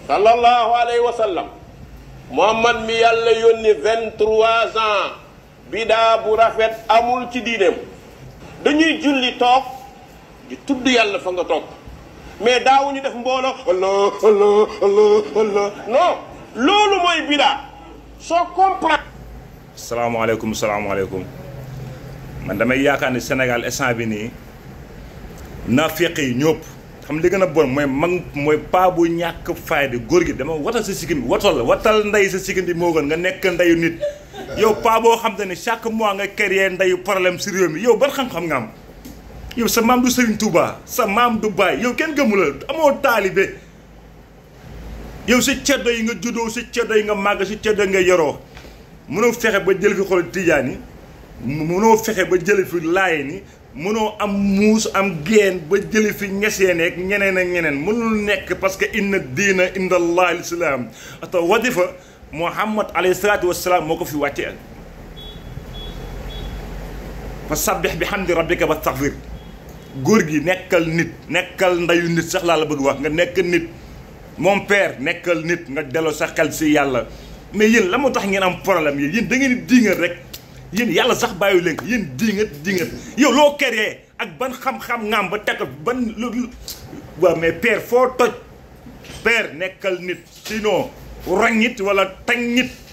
sallallahu alayhi wa sallam muhammad mi yàlla yónni vingt-trois ans bidaa bu rafet amul ci diineem dañuy julli toog di tudd yàlla fa nga toog mais daawuñu def mbooloo allah allah allah allah non loolu mooy bidaa soo comprendre salaamaaleykum salaamaaleykum man damay yaakaar ni Sénégal instant bi nii naafeq yi ñëpp xam li gën a bon mooy mag mooy paa bu ñàkk fayda góor gi dama watal sa sikkim bi watal la watal ndey sa sikkim bi moo gën nga nekk ndeyu nit yow paa boo xam te ne chaque mois nga créer ndeyu problème si réew mi yow ban xam-xam nga am yow sa maam du Serigne Touba sa maam du Baye yow kenn gëmu la amoo taalibe yow si ceddo yi nga juddoo si ceddo yi nga màgg si ceddo yi nga yoroo mënoo fexe ba jël fi xol tijaan yi mënoo fexe ba jële fi laaye ni mënoo am muus am geen ba jële fi ñeseen ak ñeneen ak ñeneen mënul nekk parce que inna diina inda allah lislaam ata wadifa muhammad alayhi salaatu wasalaam moo ko fi wàcce fa sabbih bi hamdi rabbika wa staghfir góor gi nekkal nit nekkal ndayu nit sax laa la bëgg wax nga nekk nit mon père nekkal nit nga delloo sa xel si yàlla mais yéen la moo tax ngeen am problème yi yéen da ngeen di diingat rek yéen yàlla sax bàyyi leen ko yéen diingat diingat yow loo keree ak ban xam-xam ngaam ba tekk ban lu waaw mais père foo toj père nekkal nit sinon rangit wala tañ nit